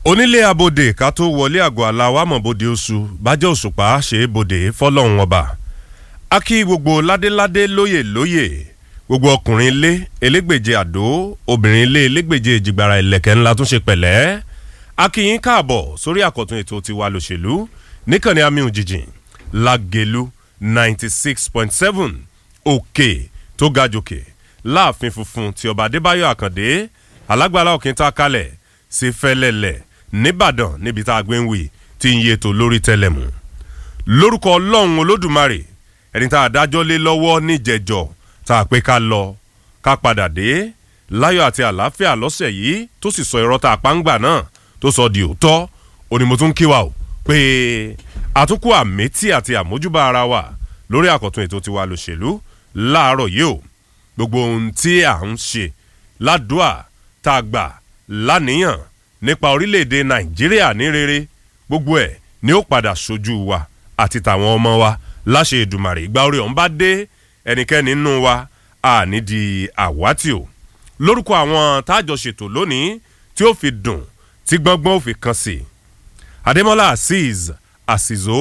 onílé abòde ká tó wọlé àgọ́ aláwámọ̀ bòde oṣù bájẹ́ òṣùpá ṣe é bòde fọlọ́run ọba a kí gbogbo ládéládé lóyè lóyè gbogbo ọkùnrin ilé elégbèje àdó obìnrin ilé elégbèje ìjìgbara ìlẹ̀kẹ̀ ńlá tún ṣe pẹ̀lẹ́ a kí yín káàbọ̀ sórí àkọ́tún ètò tiwa lòṣèlú níkànnì amíhùn jìjìn lágẹ̀lú ninety six point seven òkè tó ga jòkè láàfin funfun ti ọba adébáyọ̀ àkàndé alágbára òkè tá a kalẹ̀ sí fẹ́lẹ́lẹ̀ nìbàdàn níbi tá a gbé ń wì tí ń yètò lórí tẹlẹmù lórúkọ ọlọ́run olódùmarè ẹni tá a dájọ́ lé lọ́wọ́ níjẹ̀jọ́ tá a pé ká lọ ká padà dé láyọ̀ àti àlàáfíà lọ́sẹ̀ yìí tó sì sọ irọ́ tá a pa ń gbà náà tó sọ di òótọ́ òní mo tún kí wa o pé àtúnkù àmẹ́tí àti àmójúbà ara wa lórí àkọ́tún ètò tiwa lòṣèlú láàárọ̀ yìí o gbogbo ohun tí à ń ṣe ládùúà tá a gbà láníyàn nípa orílẹ̀-èdè nàìjíríà ní rere gbogbo ẹ̀ ni ó padà sojú wa àti tàwọn ọmọ wa láṣẹ ìdùmàrè ìgbà orí ọ̀hún bá dé ẹnikẹ́ni nínú wa àní di àwátì o lórúkọ àwọn táàjọ ṣètò lónìí tí ó fi dùn tí gbọ́ngbọ́n ó fi kan sí i adémọ́lá azeez àsìzó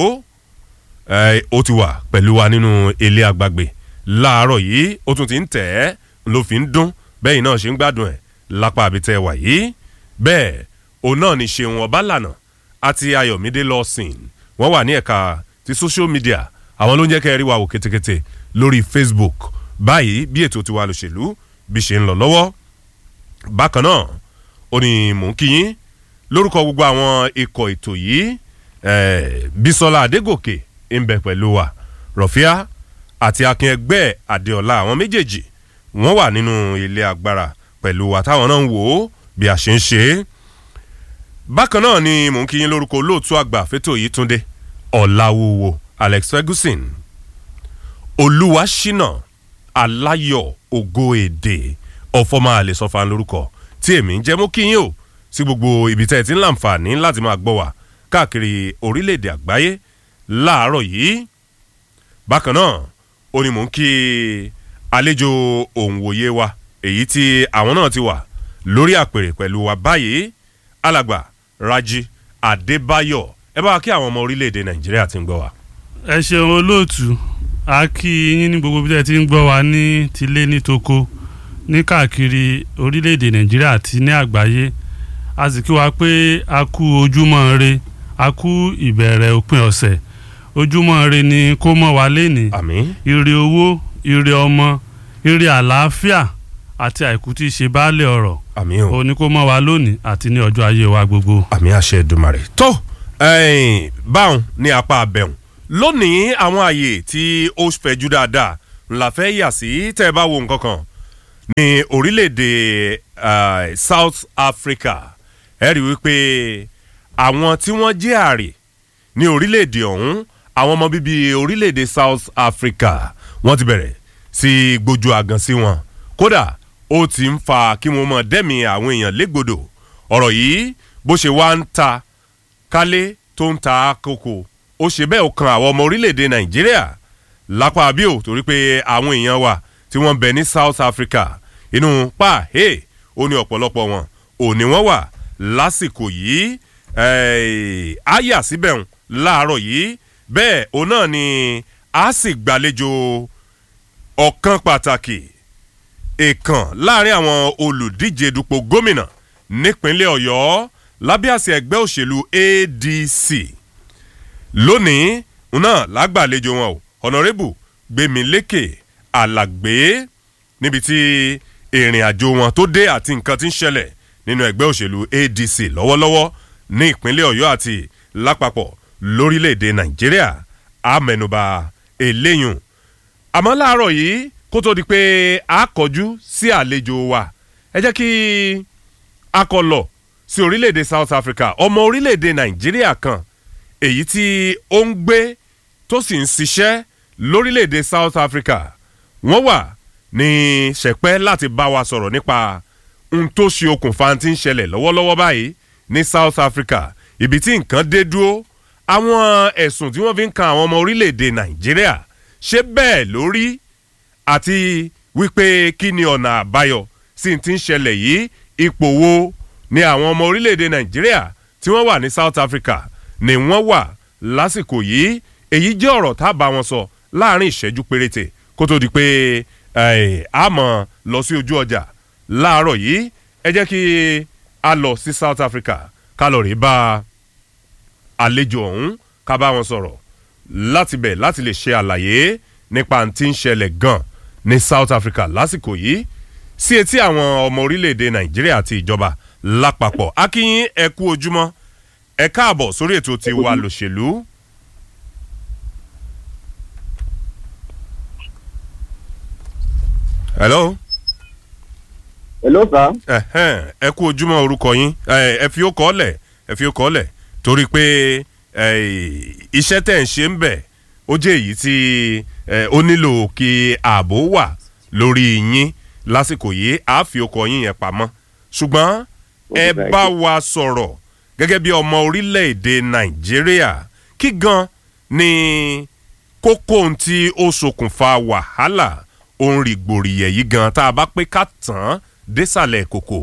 ó ti wà pẹ̀lú wa nínú ilé àgbàgbé láàárọ̀ yìí ó tún ti ń tẹ̀ ẹ́ ló fi ń dún bẹ́ẹ̀ náà ṣe ń gbádùn ẹ̀ lápá àbítẹ́ wà yìí bẹ́ẹ̀ òun náà ní ṣeun ọbálànà àti ayọ̀mídé lọ́sìn wọ́n wà ní ẹ̀ka ti social media àwọn ló ń jẹ́ kẹ́ ẹ rí wa wò kétékété lórí facebook báyìí bí ètò tiwa lòṣèlú bí ṣe ń lọ lọ́wọ́ bákan náà ó ní mò ń kíyín lórúkọ gbogbo àwọn ikọ̀ ètò yìí bisola adégòkè ń bẹ pẹ̀lú wa rọ̀fíà àti akin ẹgbẹ́ adéọlá àwọn méjèèjì wọ́n wà nínú ilé agbára pẹ̀lú wa táwọn náà ń wò ó bí a ṣe ń ṣe é bákan náà ni mò ń kíyín lórúkọ olóòtú àgbà fẹ́tò yìí túndé ọ̀làwòwò alex ferguson olúwaṣínà aláyọ̀ ògo èdè ọ̀fọ́mà àlẹ́sọ̀fà lórúkọ tí èmi ń jẹ́ mú kíyín o sí gbogbo ibi tẹ́ ẹ ti ń láǹfààní láti máa gbọ́ wá káàkiri orílẹ̀-èdè àgbáyé láàárọ̀ yìí bákan náà ó ní mò ń kí àlejò òǹwòye wa èyí tí àwọn náà ti wà lórí àpèrè pẹ̀lú wa báyìí alàgbà raji adébáyọ̀ ẹ bá wa kí àwọn ọmọ orílẹ̀-èdè nàìjíríà ti ń gbọ́ wa. ẹ ṣeun olóòtú a kí yín ní gbogbo bí ẹ ti ń gbọ́ wa ní tilé ní toko ní káàkiri orílẹ̀-èdè nàìjíríà àti ní àgbáyé a sì kí wa pé a kú ojúmọ́ re a kú ìbẹ̀rẹ̀ òpin ọ̀sẹ̀ ojúmọ́ re ni kó mọ́ wa lénìí àmín ire owó ire ọmọ ire àlàáfíà àti àìkú tí í ṣe baálé ọ̀rọ̀ àmín o ó ní kó mọ́ wa lónìí àti ní ọjọ́ ayé wa gbogbo. àmì àṣẹ ìdùmarè. tó ẹ̀ẹ́n, báwọn ní apá abẹ́hùn lónìí àwọn àyè tí ó fẹ̀jú dáadáa ńlá fẹ́ yà sí tẹ́ ẹ bá wo nǹkan kan ní orílẹ̀-èdè eh, South Africa ẹ rí wípé àwọn tí wọ́n jẹ́ àrè ní orílẹ̀-èdè ọ̀hún àwọn ọmọ bíbí orílẹ̀-èdè South Africa wọ́n ti bẹ̀rẹ̀ sí gbójú àgàn sí wọn kódà ó ti ń fa kí wọ́n mọ̀ dẹ́mi àwọn èèyàn légbodò ọ̀rọ̀ yìí bó ṣe wá ń ta kálé tó ń ta koko ó ṣe bẹ́ẹ̀ ó kan àwọn ọmọ orílẹ̀-èdè Nàìjíríà lápá abíò torí pé àwọn èèyàn wa tí wọ́n bẹ ní South Africa inú pa hey, ó ní ọ̀pọ̀lọpọ̀ wọn ò ní wọ́n wà lásìkò yìí eh, á yà síbẹ̀ ń láàárọ̀ yìí bẹ́ẹ̀ òun náà ni a sì gbàlejò ọ̀kan pàtàkì èèkàn láàrin àwọn olùdíje dupò gómìnà nípínlẹ̀ Ọ̀yọ́ lábẹ́ àṣẹ ẹgbẹ́ òṣèlú ADC lónìí náà lágbàlejò wọn o honorable gbẹmílékè alàgbé níbi tí ìrìn àjò wọn tó dé àti nǹkan tí ń ṣẹlẹ̀ nínú ẹgbẹ́ òṣèlú ADC lọ́wọ́lọ́wọ́ ní ìpínlẹ̀ Ọ̀yọ́ àti lápapọ̀ lórílẹ̀‐èdè Nàìjíríà àmẹnubà eléyùn àmọ́ láàárọ̀ yìí kó tó di pé a kọjú sí àlejò wa ẹ jẹ́ kí a kọ lọ sí orílẹ̀‐èdè South Africa ọmọ orílẹ̀‐èdè Nàìjíríà kan èyí tí ó ń gbé tó sì ń ṣiṣẹ́ lórílẹ̀‐èdè South Africa wọ́n wà ní ṣẹ̀pẹ́ láti bá wa sọ̀rọ̀ nípa ohun tó ṣe okùnfà tí ń ṣẹlẹ̀ lọ́wọ́lọ́wọ́ báyìí ní South Africa ibi tí nǹkan dé dúró àwọn ẹ̀sùn tí wọ́n fi ń kan àwọn ọmọ orílẹ̀‐èdè Nàìjíríà ṣé bẹ́ẹ̀ lórí àti wípé kí ni ọ̀nà àbáyọ sí ti ń ṣẹlẹ̀ yìí ipò wo ni àwọn ọmọ orílẹ̀‐èdè Nàìjíríà tí wọ́n wà ní South Africa ni wọ́n wà lásìkò yìí èyí jẹ́ ọ̀rọ̀ tá a bá wọn sọ láàrin ìṣẹ́jú péréte kó tó di pé a mọ̀ lọ sí ojú ọjà láàárọ̀ yìí ẹ jẹ́ kí a lọ sí South Africa ká lọ rí bá àlejò ọ̀hún ká bá wọn sọ̀rọ̀ láti bẹ̀ láti lè ṣe àlàyé nípa tí ń ṣẹlẹ̀ gan ní South Africa lásìkò yìí sí etí àwọn ọmọ orílẹ̀-èdè Nàìjíríà àti ìjọba lápapọ̀ akínyín ẹ kú ojúmọ́ ẹ káàbọ̀ sórí ètò tiwa lòṣèlú. hello. hello sir. ẹhẹn ẹ kú ojúmọ́ orúkọ yín ẹ fi ó kọ́ lẹ̀ ẹ fi ó kọ́ lẹ̀ torí pé iṣẹ́ tẹ̀ ń ṣe ń bẹ̀ ó jẹ́ èyí tí ó nílò kí ààbò wà lórí yín lásìkò yìí á fi okọ̀ yín yẹn pamọ́ ṣùgbọ́n ẹ bá wa sọ̀rọ̀ gẹ́gẹ́ bí ọmọ orílẹ̀-èdè nàìjíríà kí gan ni kókó ohun tí ó ṣokùnfà wàhálà ohun rìgbòrìyẹ̀ yìí gan tá a bá pé ká tàn án désàlẹ̀ kòkò.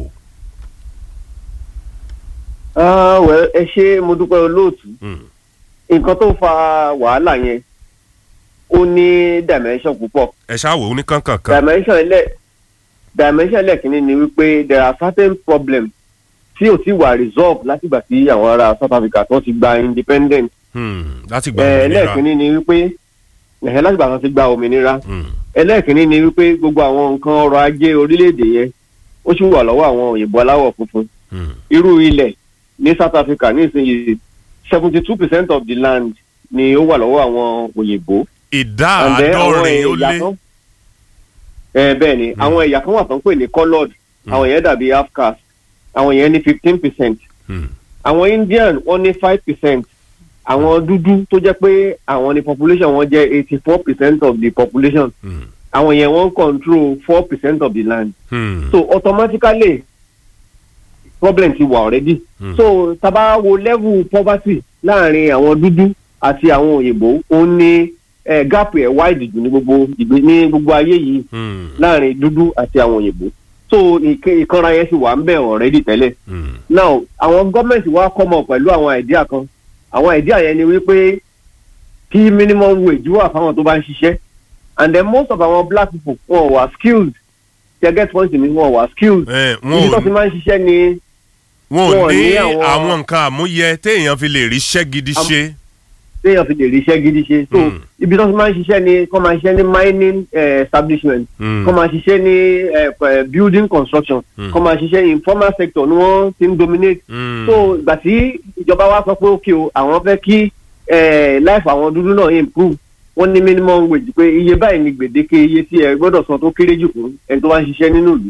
ẹ ṣe mo dúpẹ́ olóòtú nǹkan tó fa wàhálà yẹn ó ní dimension púpọ̀. ẹ ṣáà wò ó ní kankan kan. dimension ilẹ̀ dimension ẹlẹ́kìnní ni wípé there are certain problems tí ò ti wà resolve látìgbà tí àwọn ará South Africa tó ti gba independent. láti gba òmìnira ẹlẹ́kìnní ni wípé látìgbà tó ti gba òmìnira. ẹlẹ́kìnní ni wípé gbogbo àwọn nǹkan ọrọ̀ ajé orílẹ̀-èdè yẹn ó sì wà lọ́wọ́ àwọn òyìnbó aláwọ̀ funfun. irú ilẹ̀ ní South Africa nísìnyí seventy two percent of the land ni ó wà lọ́wọ́ àwọn òyìnbó. ìdá àádọ́rin ó lé ẹ bẹ́ẹ̀ ni àwọn ẹ̀yà kan wà tó ń pè ní coloured àwọn yẹn dàbí half caste àwọn yẹn ní fifteen percent àwọn Indian wọ́n ní five percent àwọn dúdú tó jẹ́ pé àwọn ni population wọn jẹ́ eighty four percent of the population àwọn yẹn wọ́n control four percent of the land so automatically problem ti wà already so taba wo level poverty láàrin àwọn dúdú àti àwọn òyìnbó ó ní eh, gap ẹ̀ wide jù ní gbogbo ìgbé ní gbogbo ayé yìí láàrin dúdú àti àwọn òyìnbó so ìkanra yẹn sì wà ń bẹ̀ already tẹ́lẹ̀ now àwọn gọ́ọ̀mẹ̀ntì wa come up pẹ̀lú àwọn idea kan àwọn idea yẹn ni wípé kí minimum wage wà fáwọn tó bá ń ṣiṣẹ́ and then most of our black people wọn wà skilled ṣe get point mi wọn wà skilled ibi tó ti máa ń ṣiṣẹ́ ni wọn ò ní àwọn nǹkan àmúyẹ téèyàn fi lè ríṣẹ́ gidi ṣe téèyàn fi lè ríṣẹ́ gidi ṣe so ibi tó ti máa ń ṣiṣẹ́ ni kọ́ máa ṣiṣẹ́ ní mining establishment kọ́ máa ṣiṣẹ́ ní building construction kọ́ máa ṣiṣẹ́ informal sector ni wọ́n ti ń dominate so ìgbà tí ìjọba wa sọ pé ókè o àwọn fẹ́ kí life àwọn dúdú náà improve wọ́n ní minimum wage pé iye báyìí ni gbèdéke iye tí ẹ gbọ́dọ̀ san tó kéré jù fún ẹni tó bá ń ṣiṣẹ́ nínú ìlú